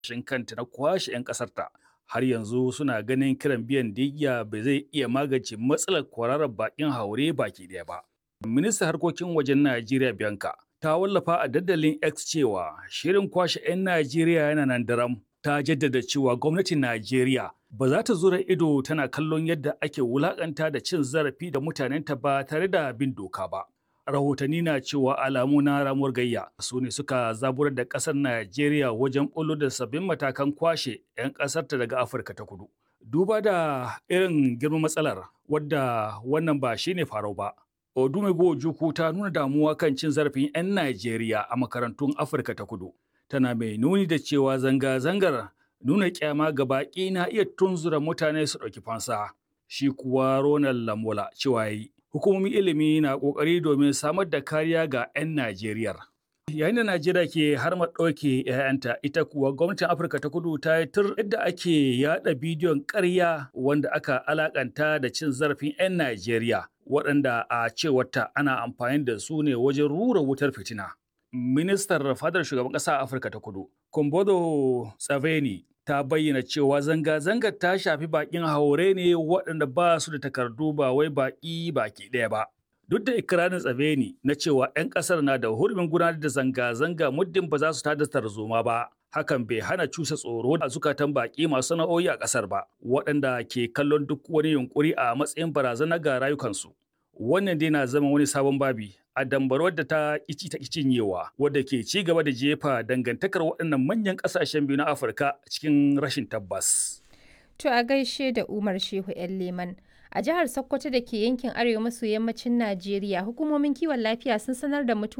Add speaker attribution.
Speaker 1: shin kanta na kwashe 'yan ƙasarta. Har yanzu suna ganin kiran biyan diyya ba zai iya magance matsalar kwararar bakin haure baki ɗaya ba. Ministan harkokin wajen Najeriya Bianca ta wallafa a dandalin X cewa shirin kwashe 'yan Najeriya yana nan daram. Ta jaddada cewa gwamnatin Najeriya ba za ta zura ido tana kallon yadda ake wulakanta da cin zarafi da mutanenta ba tare da bin doka ba. Rahotanni na cewa alamu na ramuwar gayya su ne suka zaburar da ƙasar Najeriya wajen ɓullo da sabbin matakan kwashe 'yan ƙasarta daga Afirka ta kudu. Duba da irin girman matsalar wadda wannan ba shine farau ba. Odumego Ojukwu ta nuna damuwa kan cin zarafin 'yan Najeriya a makarantun Afirka ta kudu. Tana mai nuni da cewa zanga-zangar nuna kyama ga baƙi na iya tunzura mutane su ɗauki fansa. Shi kuwa Ronald Lamola cewa yi, hukumomin ilimi na ƙoƙari domin samar da kariya ga 'yan Najeriya. Yayin da Najeriya ke har ma ɗauke 'ya'yanta, ita kuwa gwamnatin Afirka ta kudu ta yi tur yadda ake yaɗa bidiyon ƙarya wanda aka alakanta da cin zarafin 'yan Najeriya, waɗanda a cewarta ana amfani da su ne wajen rura wutar fitina. Ministar fadar shugaban ƙasa a Afirka ta kudu, Kombodo Tsaveni, ta bayyana cewa zanga-zangar ta shafi bakin haure ne waɗanda ba su da takardu ba wai baki baki ɗaya ba. Duk da ikirarin tsabeni na cewa 'yan ƙasar na da hurumin gudanar da zanga-zanga muddin ba za su tada tarzoma ba. Hakan bai hana cusa tsoro a zukatan baƙi masu sana'o'i a ƙasar ba, waɗanda ke kallon duk wani yunƙuri a matsayin barazana ga rayukansu. Wannan dai na zama wani sabon babi a dambarwar da ta kici ta cinyewa wadda ke ci gaba da jefa dangantakar waɗannan manyan ƙasashen biyu na Afirka cikin rashin tabbas.
Speaker 2: To a gaishe da Umar Shehu 'yan Leman. A jihar Sokoto da ke yankin arewa maso yammacin Najeriya, hukumomin kiwon lafiya sun sanar da mutuwar